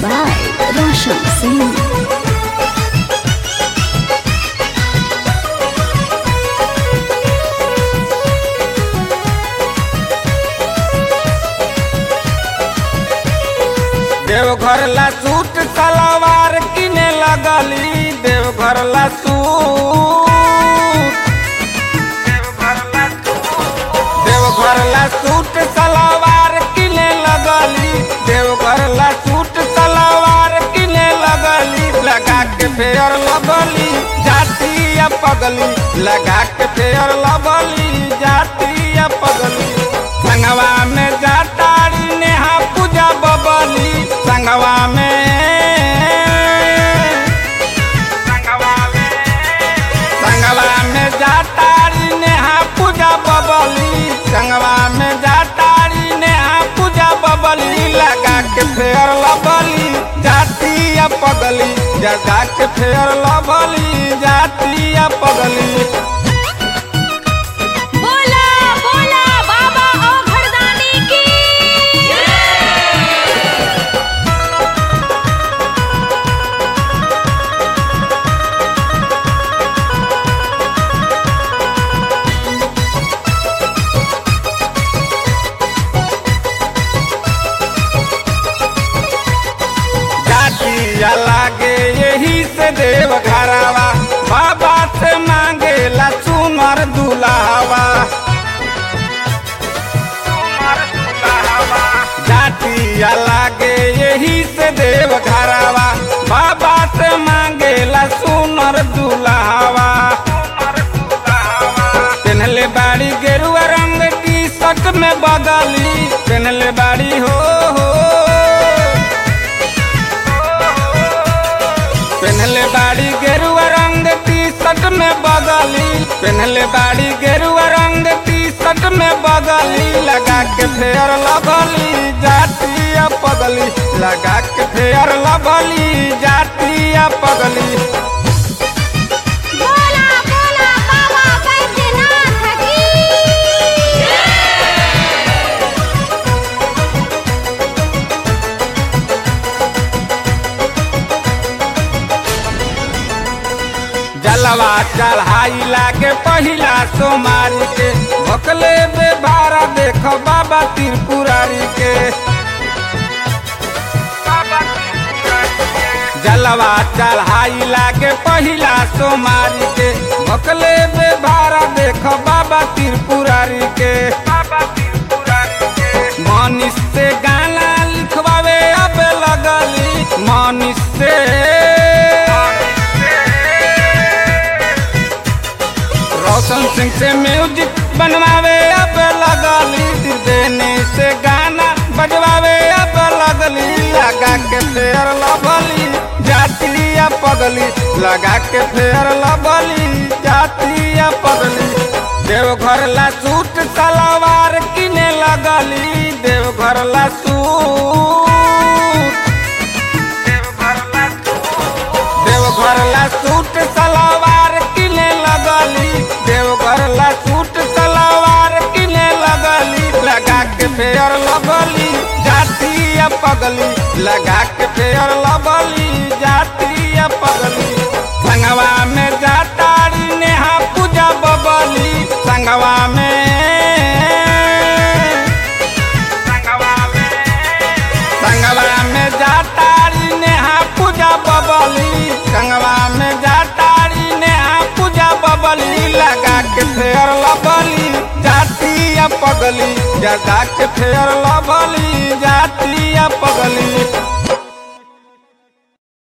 by Roshan Singh. Deoghar ला suit सलवार किने लगली देवघर ला सूट देवघर ला सूट सलवार किने लगली देवघर ला सूट सलवार किने लगली लगा के फेयर लगली जाती या पगली लगा के फेयर लगली जाती या पगली संगवा में जाताड़ी नेहा पूजा बबली संगवा में संगवा में जाताड़ी नेहा पूजा बबली संगवा में जाताड़ी नेहा पूजा बबली लगा के फेर लबली जाती या पगली जगा के फेर लबली जाती या पगली बोला बोला बाबा ओ घरदानी की जाती या लागे यही से देव घरावा बाबा से मांगेला चुनर दुलावा जाती या लागे यही से देव घरावा बाबा से मांगेला सुनर दुलावा पहनले बाड़ी गेरुआ रंग की शर्ट में बदली पहनले बाड़ी हो हो पहनले बाड़ी गेरुआ रंग टी शर्ट में बदली पहनले बाड़ी गेरुआ रंग टी शर्ट में बदली लगा के फेयर लगली जाती या पगली लगा के फेयर लगली जाती या पगली बोला बोला बाबा बैद्यनाथ की जलवा चढ़ाई लागे पहिला सोमारी के भकले बे भारा देखो बाबा त्रिपुरारी के जलवा चढ़ाई लागे पहिला सोमारी के भकले बे भारा देखो बाबा त्रिपुरारी के मनीष से गाना लिखवावे अब लगली मनीष से रोशन सिंह से म्यूजिक बनवावे अब लगली देने से गाना बजवावे अब लगली लगा के फेर लबली जाती या पगली लगा के फेर लबली जाती या पगली देवघर ला सूट सलवार किने लगली देवघर ला सूट देवघर ला सूट सलवार किने लगली देवघर ला सूट सलवार किने लगली लगा के फेयर लगली जाती या पगली लगा के फेयर लगली जाती या पगली संगवा में जाताड़ी नेहा पूजा बबली संगवा में संगवा में जातारी नेहा पूजा बबली संगवा में जातारी नेहा पूजा बबली लगा के फेर लबली जाती या पगली जगा के फेर लबली जाती या पगली